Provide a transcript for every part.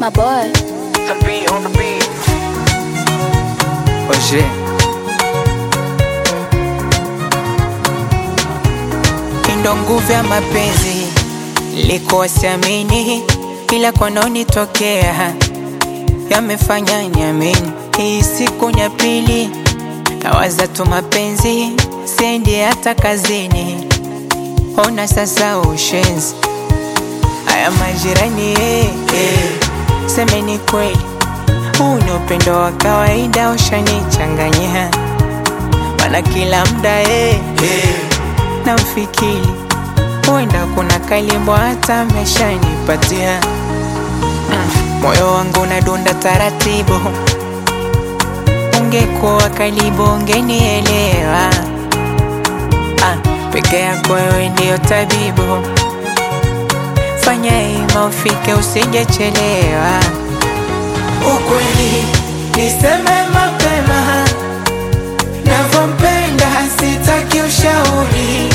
my boy. Some beat on the beat. Oje ndo nguvu ya mapenzi liko siamini, ila kwanonitokea yamefanya niamini. Hii siku ya pili nawaza tu mapenzi, sendi hata kazini. Ona sasa ushenzi, haya majirani eh, eh. Semeni kweli, huu ni upendo wa kawaida, ushanichanganyia mana kila mda eh, eh. Namfikiri huenda kuna kalimbo hata ameshanipatia mm. Moyo wangu unadunda taratibu, ungekuwa karibu ungenielewa. Ah, peke yako wewe ndiyo tabibu, fanya ima ufike usijechelewa. Ukweli niseme mapema, navyompenda sitaki ushauri,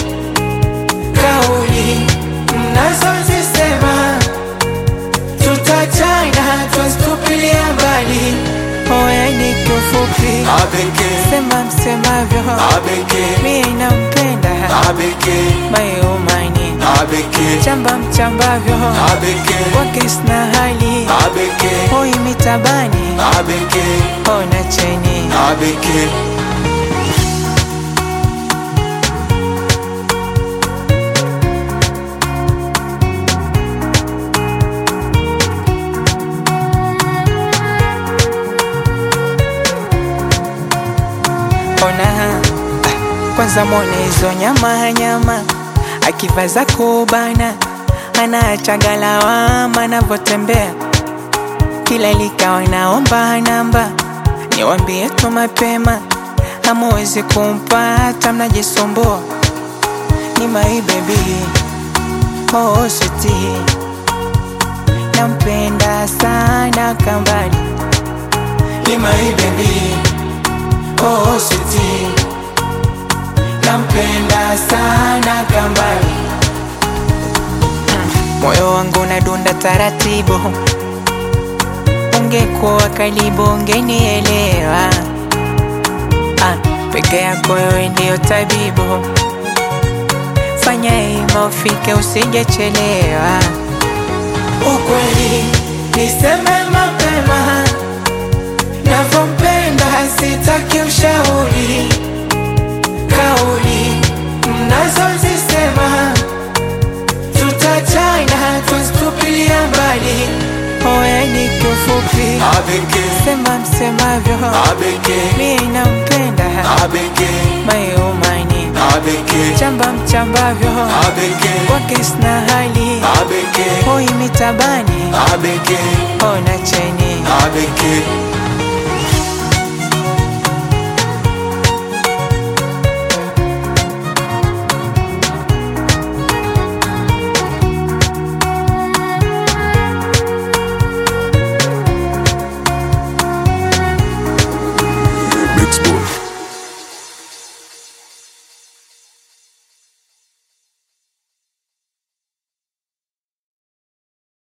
kauli mnazozisema tutachana, twazitupilia mbali. Oya ni kiufupi, Abeke, sema msemavyo, abeke, mie nampenda abeke, mayumani, abeke, chamba mchambavyo, abeke, kwake sina hali abeke, hoi mitabani, abeke, ona cheni abeke. ona ah, kwanza mwone hizo nyama nyama akivaza kubana anaachaga lawama navyotembea kila likawa naomba namba niwambie tu mapema hamuwezi kumpata mnajisumbua ni my baby oh sweetie nampenda sana kambali ni my baby oh sweetie nampenda sana kambali Mm, moyo wangu unadunda taratibu ungekuwa karibu ungenielewa ah, peke yako wewe ndiyo tabibu fanya ima ufike usijechelewa ukweli niseme mapema navyompenda sitaki ushauri kauli mnazozisema tutachana twazitupilia mbali oya ni kiufupi Abeke, sema msemavyo abeke, mie nampenda abeke, mayumani abeke, chamba mchambavyo abeke, kwake sina hali abeke, hoi mitabani abeke, ona cheni abeke.